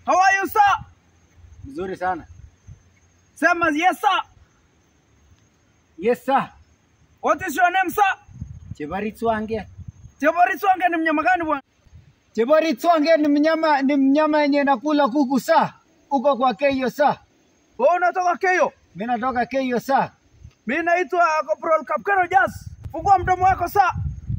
How are you, sir? Mzuri sana. Sema yes, sir. Yes sir. What is your name, sir? Cheborit Swange. Chebori Swange ni mnyama gani bwana? Cheborit Swange ni mnyama ni mnyama yenye nakula kuku saa. Uko kwa Keyo saa. Wewe unatoka Keyo? Mimi natoka Keyo saa. Mimi naitwa Corporal Kapkero Jazz. Fungua mdomo wako saa.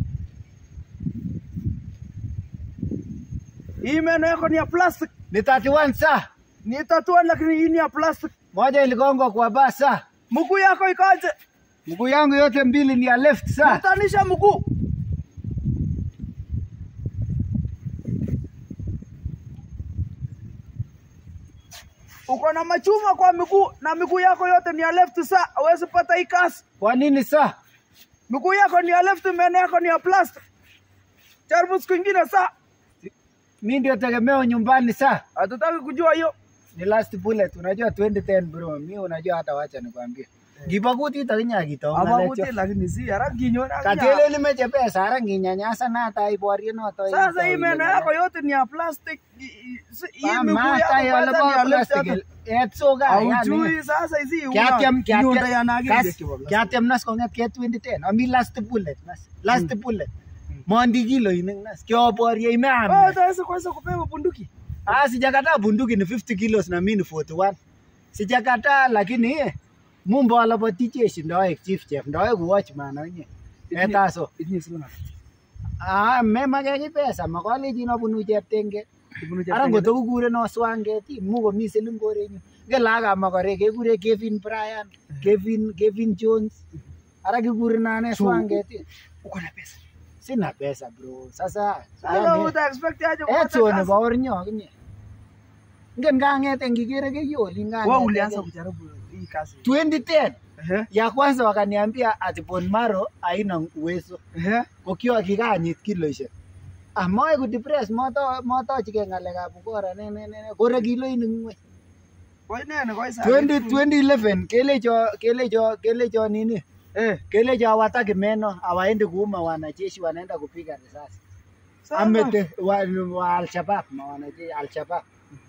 Hii meno yako ni ya plastic. Ni 31 saa. Ni tatua lakini hii ni ya plastic. Moja iligongwa kwa baa saa. Mguu yako ikaje? Mguu yangu yote mbili ni ya left saa. Kutanisha mguu. Uko na machuma kwa miguu na miguu yako yote ni ya left saa. Hawezi pata hii kasi. Kwa nini saa? Miguu yako ni ya left, meno yako ni ya plastic. Jaribu siku ingine saa. Mimi ndio tegemeo nyumbani saa. Hatutaki kujua hiyo. Ni last bullet. Unajua 2010 bro. Mimi unajua hata wacha nikwambie. Gibakuti takinya kitonga Abakuti lecho. lakini si haraka nyona. Katele limeche pesa ara nginyanyasa na hata iborie noto. Sasa hii meno yako yote ni ya plastic. I- i- si- Hii miguu Mama yako tayo kwanza ni ya lebo left plastic. yako. Etsoga yani. Haujui sasa hizi una- Kiatem nyunda ya nagiri kiatem kibo plastic. kiatem nas konget ke 2010 ami last bullet nas last bullet mondi kilo ining nas kioborie Wewe imeam utaweza kuweza kupewa bunduki. ah sijakataa bunduki ni 50 kilos na mimi ni 41 sijakataa lakini eh, mumbo alapoti jeshi ndoek chief chef ndoek watchman onye etaso Itinye siling ata? ah memake ki pesa makolechin abunu cheptenge Ibunu ara cheptenge. ngoto kikuren swanget mu komi siling korenyu ngele makorek kekure Kevin Bryan Kevin Kevin Jones ara kikuren ane So, swanget Uko na pesa. sina pesa bro sasa Sasa yani, uta expect aje kupata etso kazi? nebo ornyo akinye ngen kang'ete ngikere keyoli Wewe ulianza kujaribu hii kazi. 2010 Ehe. ya kwanza wakaniambia ati bone marrow haina uwezo Ehe. kokiwa kikanyit kiloishek ah moe kudepress moto motochike ng'alekab ukora ne ne ne kore kiloinik ng'weny Koi ne ne koi saa. 20 2011 kelecho kelecho kelecho nini Eh. kelecho hawataki meno hawaendi kuuma wanajeshi wanaenda kupiga risasi Sawa. amete wa, wa Al-Shabaab na wanajeshi Al-Shabaab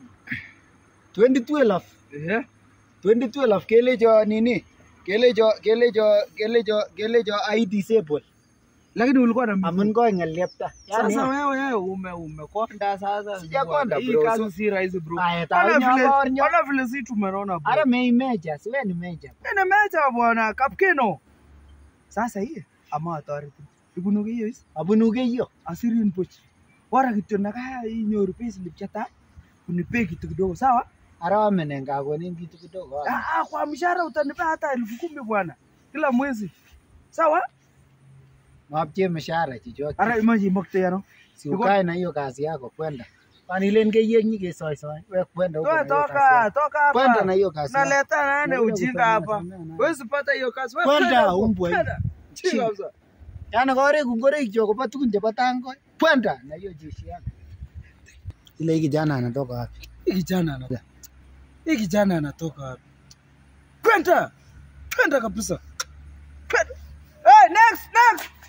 2012 Ehe. 2012 kelecho nini kelecho kelecho kelecho kelecho ai disable Lakini ulikuwa na amun koi ng'elyepta yani Sasa wewe wewe ume umekonda sasa. Sijakonda, Hii bro. kazi So- si rahisi bro. Aya, Ona taonyo vile bornyo. ona vile si tumeona bro. ara mei meja siwe ni meja Ene mecha bwana Kapkeno. Sasa hii ama atoreti. Ibunu hiyo is abunu keyo asirin pochi. Bora kityo nakaa inyoru payslip chata. Unipe kitu kidogo sawa? ara wamenen kakonin kitu kidogo Ah, ah, kwa mshahara utanipa hata elfu kumi bwana kila mwezi. Sawa? mapche mshahara chichote Ara imaji mokte yano. si ukae na hiyo kazi yako kwenda kwani len keyek nyikesoisoi we kwenda huko Toa na hiyo kazi toka, yako. toka hapa. kwenda na hiyo kazi yako. Naleta nane Nakuja ujinga kufanya hapa. sana na- Huwezi pata hiyo kazi. Wewe Kwenda, kwenda huko, umbwa hii. kwenda. Chinga Chinga. kabisa. yani koreku ngoroik chok kobo tukun chebo tangoi kwenda na hiyo jeshi yako ile hii kijana anatoka wapi Hii kijana anatoka. Hii kijana anatoka wapi? Kwenda. Kwenda kabisa. Kwenda. Hey, next, next.